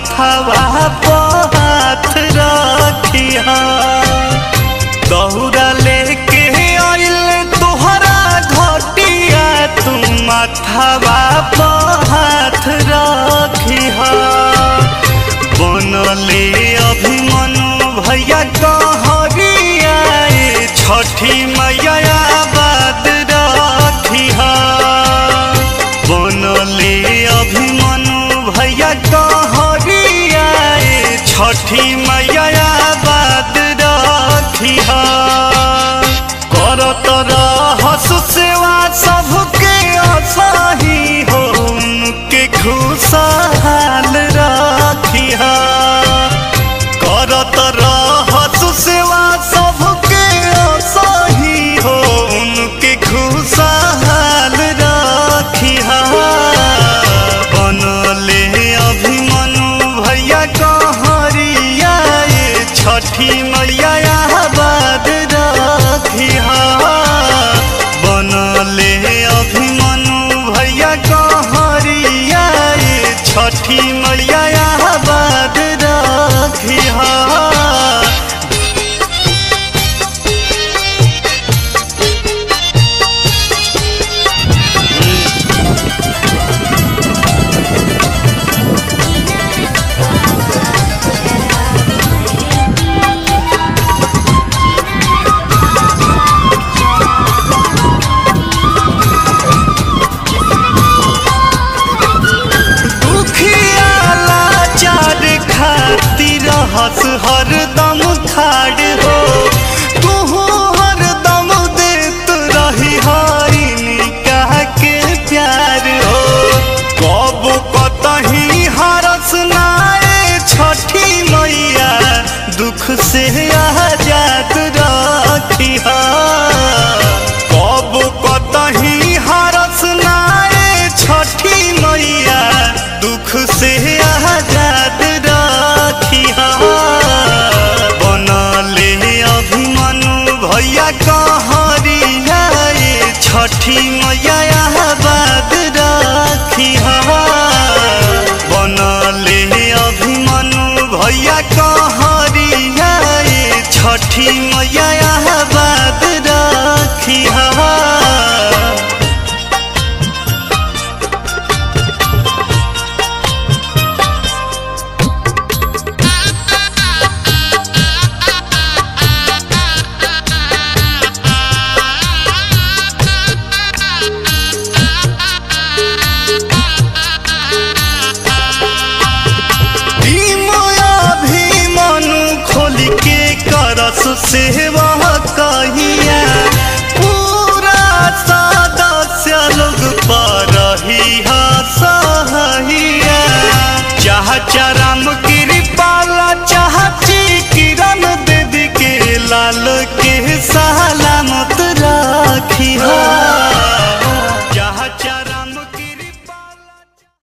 माथवा पर हाथ रखिया दौड़ा लेके आइल तोहरा घटिया तू माथवा पर हाथ रखिया बनले अभिमनु भैया कहरिया ए छठी मैया बाद रखिया बनले अभिमनु भैया कहरिया ए छठी मैया बाद रखिया करत रहस सेवा सबके असाही हो उनके खुशहाल रखिया करत रहस सेवा सबके असाही हो उनके खुशहाल रखिया बनले अभिमनु भैया कहरिया ए छठी मैया बाद रखिया बनले अभिमनु भैया कहरिया ए छठी मैया बाद रखिया दुखिया लाचार खातिर हंस हरदम खाड़ हो तू हरदम देत रही हारिनी कह के प्यार हो कब कतही हरस नाए छठी मैया दुख से आजाद रखिया कब कतही हरस नाए छठी मैया दुख से आजाद रखिया बनले अभिमनु भैया कहरिया ए छठी मैया बाद रखिया बनले अभिमनु भैया कहरिया ए छठी मैया बाद रखिया अभिमनु खोल के करस सेवा कहिया पूरा सदस्य लोग पर ही सहिया चाह चरा